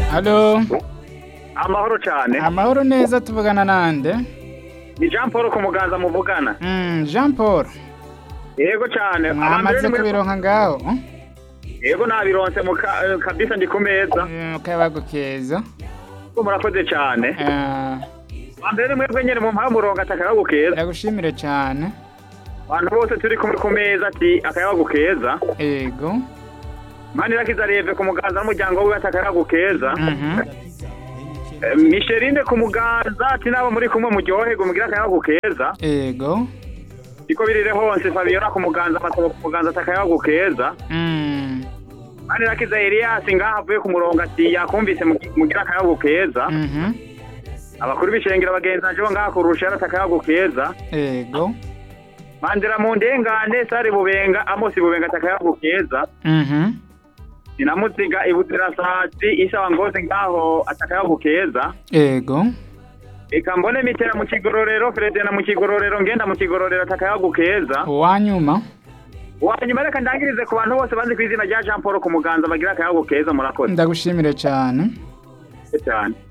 Halo, amahoro cyane amahoro neza tuvugana nande? ni jean paul ku muganza muvugana Mm, Jean Paul, yego cyane mwamaze Abambere ni mwe- kubironka ngaho? yego nabironse mu ka- eh, kabisa ndi ku meza Mm, Kayabagu keza. ko murakoze cyane Ah, ambere ni mwebwe nyene mu mpaha murongo ati akayabagu keza Ndagushimire cyane. abantu bose turi kumwe ku meza ati akayabagu keza Ego. manirakiza reve ku muganza n'umuryango wiwe ati akayabagu keza Mhm. Eh, micheline ku muganza ati nabo muri kumwe muryoherwe mugire akayabagu keza Ego. siko birire hose fabiola ku muganza amasabo ku muganza ati akayabagu keza Mm. manirakiza elias ngaho avuye ku murongo ati yakumvise mugi- mugire akayabagu keza Mhm. abakuru b'ishengero bagenzi banje bo ngaha kurusha yarata akayabagu keza Ego. mandira mu ndengane sari bubenga amosi bubenga ati akayabagu keza Mhm. sinamuziga ibutirasazi isawa ngozi ngaho ati akayabagu keza Ego. reka mbone mitera mu kigororero feredena mu kigororero ngenda mu kigororero ati akayabagu keza Uwanyuma. wanyuma reka ndangirize ku bantu bose bazi ku izina rya jean paul ku muganza bagira akayabagu keza murakoze Ndagushimire cyane. cyane